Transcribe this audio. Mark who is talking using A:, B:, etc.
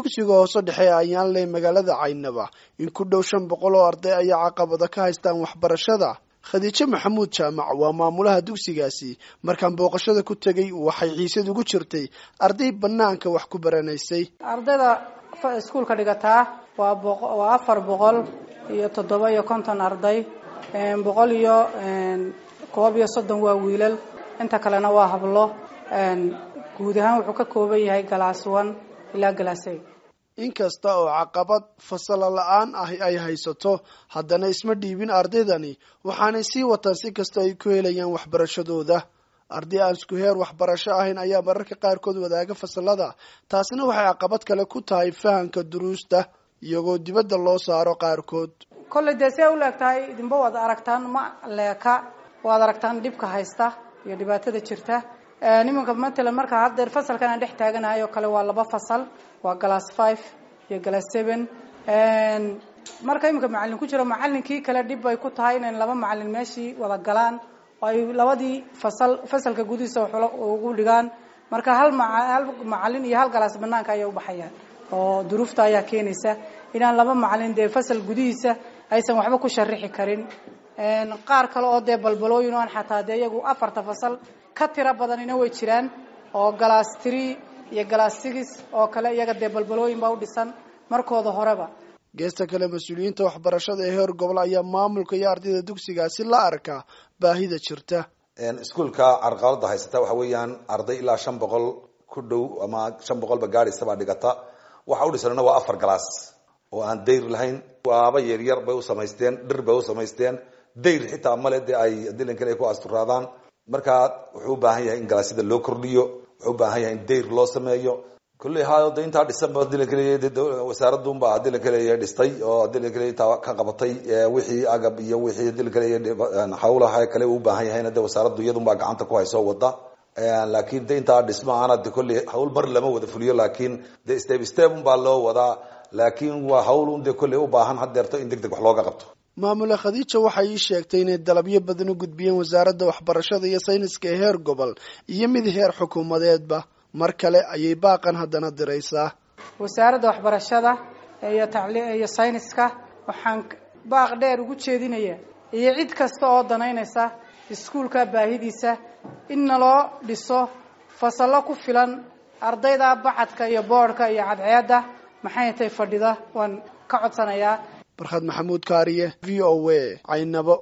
A: dugsiga hoose dhexe ayaanle magaalada caynaba in ku dhow shan boqol oo arday ayaa caqabada ka haystaan waxbarashada khadiijo maxamuud jaamac waa maamulaha dugsigaasi markaan booqashada ku tegay waxay xiisad ugu jirtay arday banaanka wax ku baranaysay
B: ardayda iskuulka dhigataa waa waa afar boqol iyo toddoba iyo konton arday boqol iyo koob iyo soddon waa wiilal inta kalena waa hablo guud ahaan wuxuu ka kooban yahay galaas one ilaa galaasay
A: inkasta oo caqabad fasalo la-aan ahi ay haysato haddana isma dhiibin ardaydani waxaanay sii wataan si kasta ay ku helayaan waxbarashadooda arday aan isku heer waxbarasho ahayn ayaa mararka qaarkood wadaaga fasalada taasina waxay caqabad kale ku tahay fahamka duruusta iyagoo dibadda loo saaro qaarkood
B: kolley dee see u leeg tahay idinba waad aragtaan ma leeka waad aragtaan dhibka haysta iyo dhibaatada jirta nimanka matalan marka haddeer fasalkan aan dhex taaganahay oo kale waa laba fasal waa glass five iyo glass seven marka iminka macalin ku jiro macalinkii kale dhib bay ku tahay inay laba macalin meeshii wada galaan oo ay labadii fasal fasalka gudihiisa ugu dhigaan marka hal hal macalin iyo hal galaas banaanka ayay ubaxayaan oo duruufta ayaa keenaysa inaan laba macalin dee fasal gudihiisa aysan waxba ku sharixi karin qaar kale oo dee balbalooyin o aan xataa dee iyagu afarta fasal ka tiro badanina way jiraan oo galaas tree iyo galaas six oo kale iyaga dee balbalooyin baa u dhisan markooda horeba
A: geesta kale mas-uuliyiinta waxbarashada ee heer gobol ayaa maamulka iyo ardayda dugsigaasi la arkaa baahida jirta
C: iskuolka carqalada haysata waxa weeyaan arday ilaa shan boqol ku dhow ama shan boqolba gaadhaysabaa dhigata waxa u dhisanna waa afar galaas oo aan dayr lahayn waaba yaryar bay u samaysteen dhir bay u samaysteen dayr xitaa male dee ay dilan kale ay ku asturaadaan markaa wuxuu u baahan yahay in galaasyada loo kordhiyo wuxuu u baahan yahay in dayr loo sameeyo kulley ha de intaa dhisanba dilan kale wasaaradunba dilan kale dhistay oo dilan kale intaa ka qabatay wixii agab iyo wixii dilan kale hawlaha kale uu baahan yahayna de wasaaraddu iyadunbaa gacanta ku hayso wada laakiin de intaa dhisma ana de kolley hawl mar lama wada fuliyo laakiin de step step unbaa loo wadaa laakiin waa hawl un de kolley u baahan hadeerto in deg deg wax looga qabto
A: maamule khadiija waxay ii sheegtay inay dalabyo badan u gudbiyeen wasaaradda waxbarashada iyo sayniska ee heer gobol iyo mid heer xukuumadeedba mar kale ayay baaqan haddana diraysaa
B: wasaaradda waxbarashada iyo tacli iyo sayniska waxaan baaq dheer ugu jeedinaya iyo cid kasta oo danaynaysa iskuulka baahidiisa in naloo dhiso fasallo ku filan ardayda bacadka iyo boodhka iyo cadceedda maxay tay fadhida waan ka codsanayaa
A: barkhad maxamuud kaariye v o a caynabo